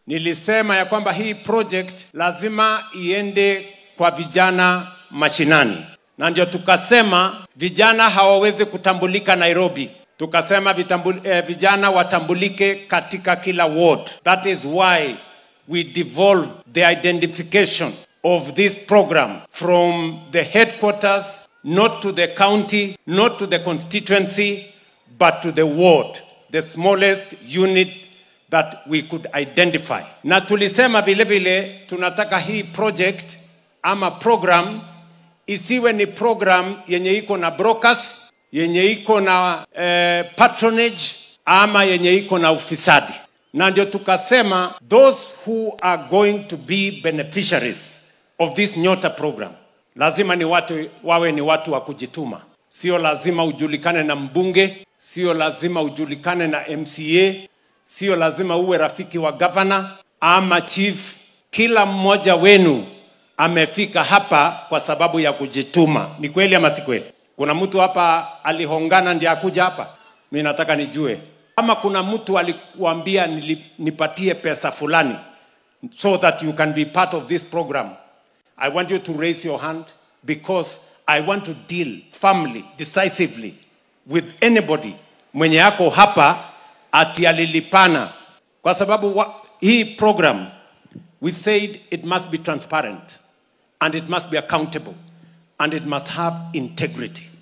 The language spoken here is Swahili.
nilisema ya kwamba hii project lazima iende kwa vijana mashinani, na ndio tukasema vijana hawawezi kutambulika Nairobi. Tukasema vitambul, eh, vijana watambulike katika kila ward. That is why we devolve the identification of this program from the headquarters, not to the county, not to the constituency, but to the ward, the smallest unit that we could identify. Na tulisema vile vile tunataka hii project ama program isiwe ni program yenye iko na brokers, yenye iko na eh, patronage ama yenye iko na ufisadi. Na ndio tukasema those who are going to be beneficiaries of this Nyota program lazima ni watu wawe ni watu wa kujituma. Sio lazima ujulikane na mbunge, sio lazima ujulikane na MCA, sio lazima uwe rafiki wa gavana ama chief. Kila mmoja wenu amefika hapa kwa sababu ya kujituma. Ni kweli ama si kweli? Kuna mtu hapa alihongana ndiye akuja hapa? Mi nataka nijue kama kuna mtu alikuambia nili- nipatie pesa fulani so that you can be part of this program. I want you to raise your hand because I want to deal firmly, decisively with anybody mwenye yako hapa ati alilipana, kwa sababu wa, hii program we said it must be transparent and it must be accountable and it must have integrity.